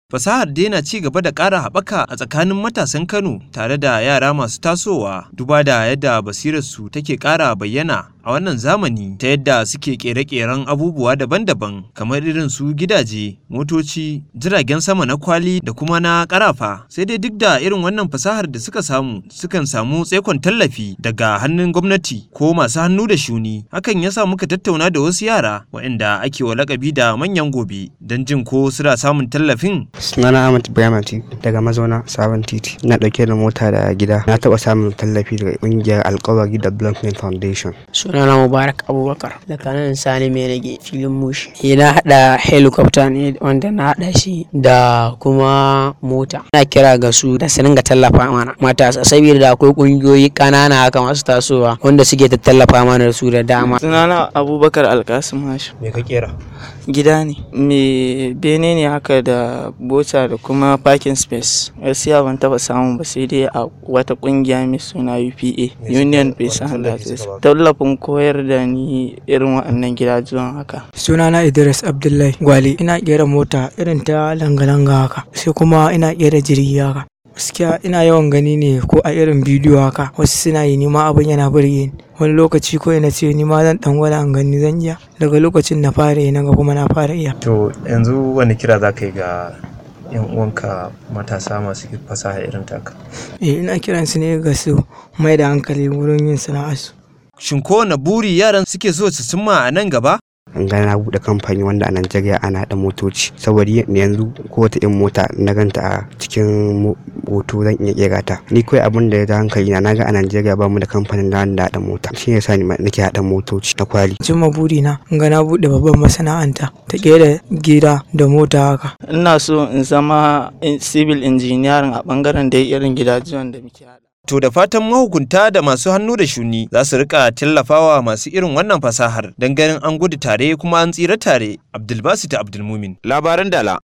Fasahar dai na ci gaba da ƙara haɓaka a tsakanin matasan Kano tare da yara masu tasowa duba da yadda basirarsu take ƙara bayyana a wannan zamani ta yadda suke ƙere-ƙeren abubuwa daban-daban kamar irin su gidaje, motoci, jiragen sama na kwali da kuma na ƙarafa. Sai dai duk da irin wannan fasahar da suka samu sukan samu tsaikon tallafi daga hannun gwamnati ko masu hannu da shuni. Hakan ya sa muka tattauna da wasu yara waɗanda ake wa lakabi da manyan gobe don jin ko suna samun tallafin sunana Ahmad Ibrahim Ati daga mazauna sabon titi na dauke da mota da gida na taba samun tallafi daga kungiyar alkawari development foundation sunana Mubarak Abubakar daga nan Sani mai rage filin mushi eh na hada helicopter ne wanda na hada shi da kuma mota na kira ga su da su dinga tallafa mana matasa saboda da akwai kungiyoyi kanana haka masu tasowa wanda suke tallafa mana da su da dama sunana Abubakar Alkasim Hashim me ka kera gida ne me bene ne haka da bota da kuma parking space gaskiya ban taba samu ba sai dai a wata kungiya mai suna UPA Union Peace and Justice tallafin koyar da ni irin waɗannan gidajen haka sunana Idris Abdullahi Gwale ina kera mota irin ta langa-langa haka sai kuma ina kera jirgi haka gaskiya ina yawan gani ne ko a irin bidiyo haka wasu suna yi nima abin yana burge ni wani lokaci ko ina ce ni ma zan dan gwada an gani zan iya daga lokacin na fara yi naga kuma na fara iya to yanzu wani kira za ka yi ga yan uwanka matasa masu fasaha irin taka eh ina kiran su ne ga su mai da hankali wurin yin sana'arsu shin kowane buri yaran suke so su cimma a nan gaba an ga na bude kamfani wanda a Najeriya ana da motoci saboda yanzu ko wata in mota na ganta a cikin hoto zan iya kera ta ni kawai abin da ya da hankali na naga a Najeriya ba mu da kamfanin da da hada mota shi yasa ni nake hada motoci na kwali cimma buri na ga na bude babban masana'anta ta kera gida da mota haka ina so in zama civil engineering a bangaren da irin gidajen da muke hada To da fatan mahukunta da masu hannu da shuni za su rika tallafawa masu irin wannan fasahar don ganin an gudu tare kuma an tsira tare. Abdulbasit Abdulmumin. Labaran Dala.